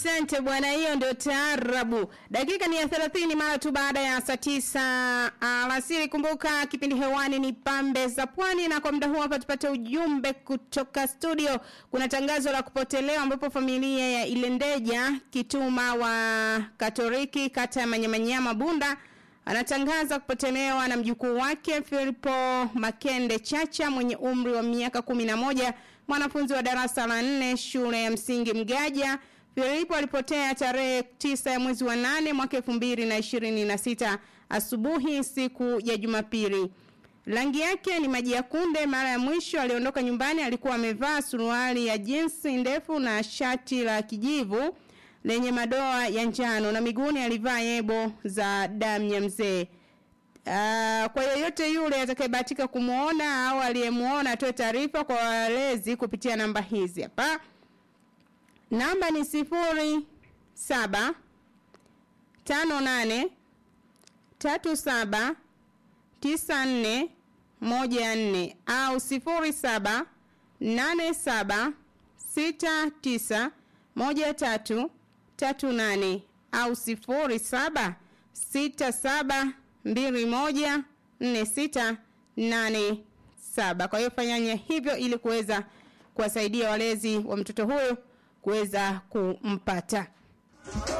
Asante bwana, hiyo ndio taarabu. Dakika ni ya 30 mara tu baada ya saa tisa alasiri. Kumbuka kipindi hewani ni pambe za pwani, na kwa muda huu hapa tupate ujumbe kutoka studio. Kuna tangazo la kupotelewa, ambapo familia ya Ilendeja Kituma wa Katoliki kata ya Manyamanyama Bunda anatangaza kupotelewa na mjukuu wake Filipo Makende Chacha mwenye umri wa miaka kumi na moja, mwanafunzi wa darasa la nne shule ya msingi Mgaja. Filipo alipotea tarehe tisa ya mwezi wa nane mwaka elfu mbili na ishirini na sita asubuhi siku ya Jumapili. Rangi yake ni maji ya kunde. Mara ya mwisho aliondoka nyumbani alikuwa amevaa suruali ya jinsi ndefu na shati la kijivu lenye madoa ya njano na miguuni alivaa yebo za damu ya mzee. Uh, kwa yoyote yule atakayebahatika kumuona au aliyemuona atoe taarifa kwa walezi kupitia namba hizi hapa. Namba ni sifuri saba tano nane tatu saba tisa nne moja nne au sifuri saba nane saba sita tisa moja tatu tatu nane au sifuri saba sita saba mbili moja nne sita nane saba. Kwa hiyo fanyanya hivyo ili kuweza kuwasaidia walezi wa mtoto huyo kuweza kumpata.